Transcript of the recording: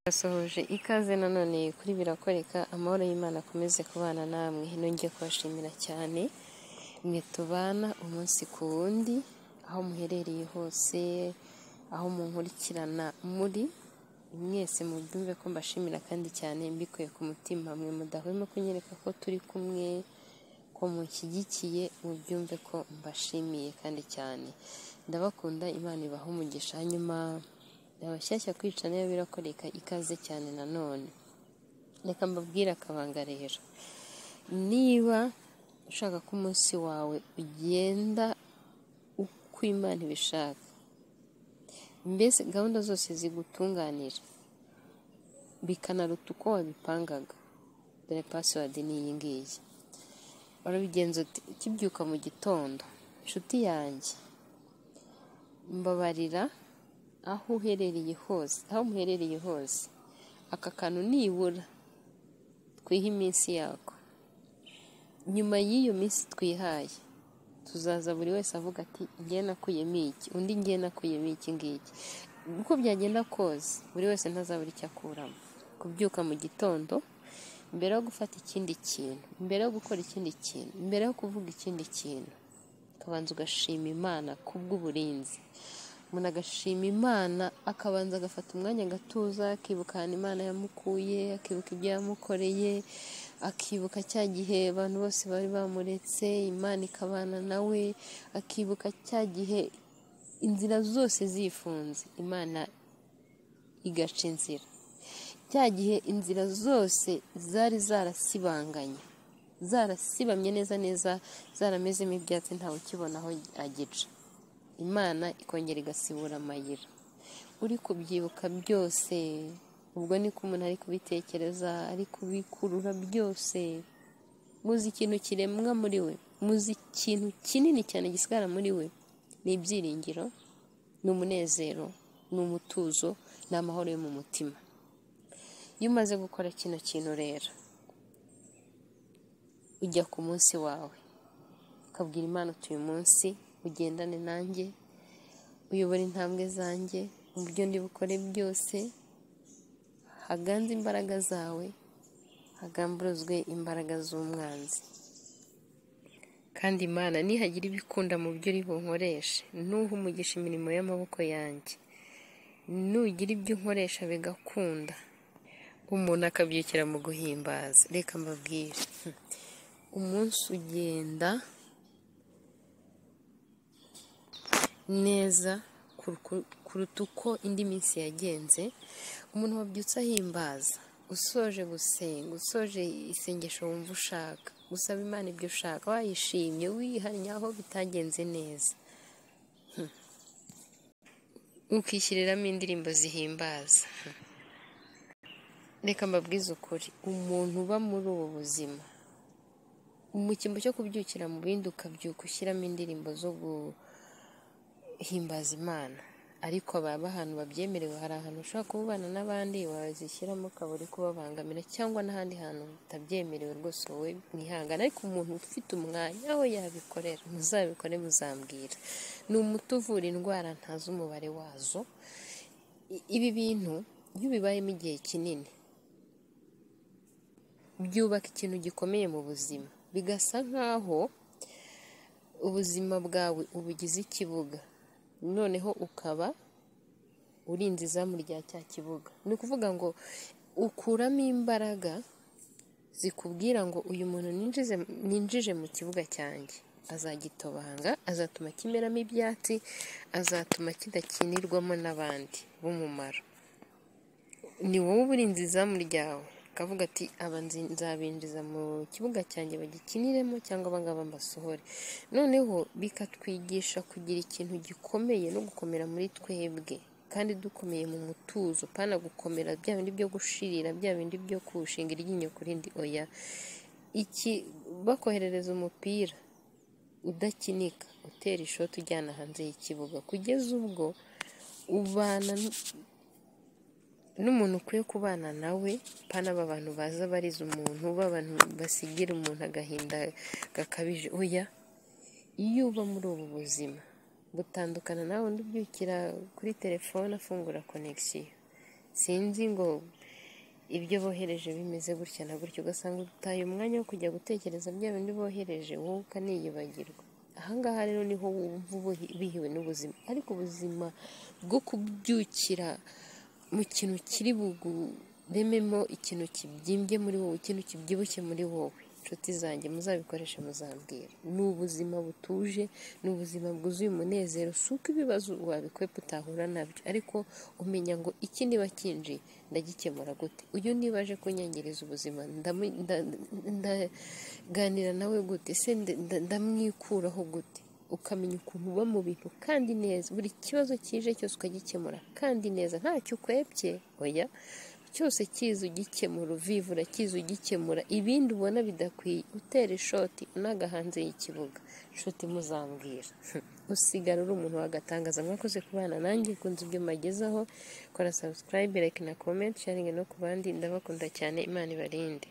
Basohoje ikaze nanone kuri birakoreka amahoro y'Imana akomeze kubana namwe nongeye kubashimira cyane mwe tubana umunsi ku wundi aho muherereye hose aho munkurikirana muri mwese mubyumve ko mbashimira kandi cyane mbikuye ku mutima mwe mudahwema kunyereka ko turi kumwe ko munshyigikiye mubyumve ko mbashimiye kandi cyane ndabakunda imana ibaha umugisha hanyuma abashyashya kwica nayo birakoreka ikaze cyane nanone reka mbabwire akabanga rero niba ushaka ko umunsi wawe ugenda uko imana ibishaka mbese gahunda zose zigutunganira bikanaruta uko wabipangaga dore pasiwadi ni iyi ngiyi warabigenza uti ukibyuka mu gitondo inshuti yanjye mbabarira aho uherereye hose aho muherereye hose aka kantu nibura twiha iminsi yako nyuma y'iyo minsi twihaye tuzaza buri wese avuga ati ngiye nakuyemo iki undi ngiye nakuyemo iki ngiki uko byagenda kose buri wese ntazabura icyo akuramo kubyuka mu gitondo mbere yo gufata ikindi kintu mbere yo gukora ikindi kintu mbere yo kuvuga ikindi kintu ukabanza ugashima imana kubw'uburinzi umuntu agashima imana akabanza agafata umwanya agatuza akibukana imana yamukuye akibuka ibyo yamukoreye akibuka cya gihe abantu bose bari bamuretse imana ikabana nawe akibuka cya gihe inzira zose zifunze imana igaca inzira cya gihe inzira zose zari zarasibanganye zarasibamye neza neza zaramezemo ibyatsi ntawe ukibona aho agica imana ikongera igasibura amayira uri kubyibuka byose ubwo niko umuntu ari kubitekereza ari kubikurura byose muzi ikintu kiremwa muri we muzi ikintu kinini cyane gisigara muri we ni ibyiringiro ni umunezero ni umutuzo ni amahoro yo mu mutima iyo umaze gukora kino kintu rero ujya ku munsi wawe ukabwira imana utuye umunsi ugendane nanjye uyobora intambwe zanjye mu byo ndi bukore byose haganze imbaraga zawe hagamburuzwe imbaraga z'umwanzi kandi imana nihagira ibikunda mu byo uri bunkoreshe nuha umugisha imirimo y'amaboko yanjye nugira ibyo nkoresha bigakunda umuntu akabyukira mu guhimbaza reka mbabwire umunsi ugenda neza kuruta uko indi minsi yagenze umuntu wabyutse ahimbaza usoje gusenga usoje isengesho wumva ushaka gusaba imana ibyo ushaka wayishimye wihannye aho bitagenze neza ukishyiriramo indirimbo zihimbaza reka mbabwize ukuri umuntu uba muri ubu buzima mu cyimbo cyo kubyukira mu bindi ukabyuka ushyiramo indirimbo zo guhimbaza imana ariko baba ahantu babyemerewe hari ahantu ushobora kubana n'abandi wazishyiramo ukaba uri kubabangamira cyangwa n'ahandi hantu utabyemerewe rwose wowe mwihangana ariko umuntu ufite umwanya we yabikorera muzabikore muzambwira ni umuti uvura indwara ntazi umubare wazo ibi bintu iyo bibayemo igihe kinini byubaka ikintu gikomeye mu buzima bigasa nk'aho ubuzima bwawe ubugize ikibuga noneho ukaba urinze izamu rya cya kibuga ni ukuvuga ngo ukuramo imbaraga zikubwira ngo uyu muntu ninjije mu kibuga cyanjye azagitobanga azatuma kimeramo ibyatsi azatuma kidakinirwamo n'abandi b'umumaro ni wowe uburinzi izamu ryawe akavuga ati aba nzabinjiza mu kibuga cyanjye bagikiniremo cyangwa abangaba mbasohore noneho bikatwigisha kugira ikintu gikomeye no gukomera muri twebwe kandi dukomeye mu mutuzo pana gukomera bya bindi byo gushirira bya bindi byo kushinga iryinyo ku rindi oya iki bakoherereza umupira udakinika utera ishoti ujyana hanze y'ikibuga kugeza ubwo ubana n'umuntu ukwiye kubana nawe pana aba bantu baza bariza umuntu b'abantu basigira umuntu agahinda gakabije oya iyo uba muri ubu buzima butandukana nawe undi ubyukira kuri telefone afungura konegisiyo sinzi ngo ibyo bohereje bimeze gutya na gutya ugasanga utaye umwanya wo kujya gutekereza bya bindi bohereje wowe ukaniyibagirwa ahangaha rero niho wumva ubuhi- bihiwe n'ubuzima ariko ubuzima bwo kubyukira mu kintu kiri bugurememo ikintu kibyimbye muri wowe ikintu kibyibushye muri wowe inshuti zanjye muzabikoreshe muzambwira ni ubuzima butuje ni ubuzima bwuzuye umunezero si uko ibibazo wabikwepa utahura nabyo ariko umenya ngo iki niba kinjiye ndagikemura gute uyu niba aje kunyangiriza ubuzima ndamu- nda- ndaganira nawe gute se nda- nda- ndamwikuraho gute ukamenya ukuntu uba mu bintu kandi neza buri kibazo kije cyose ukagikemura kandi neza ntacyo ukwebye oya cyose kiza ugikemura uvivura kiza ugikemura ibindi ubona bidakwiye utera ishoti unaga hanze y'ikibuga inshuti muzambwira usigara uri umuntu wagatangaza mwakoze kubana nanjye kunze ibyo mbagezaho kora subscribe like na comment sharing no ku bandi ndabakunda cyane imana ibarinde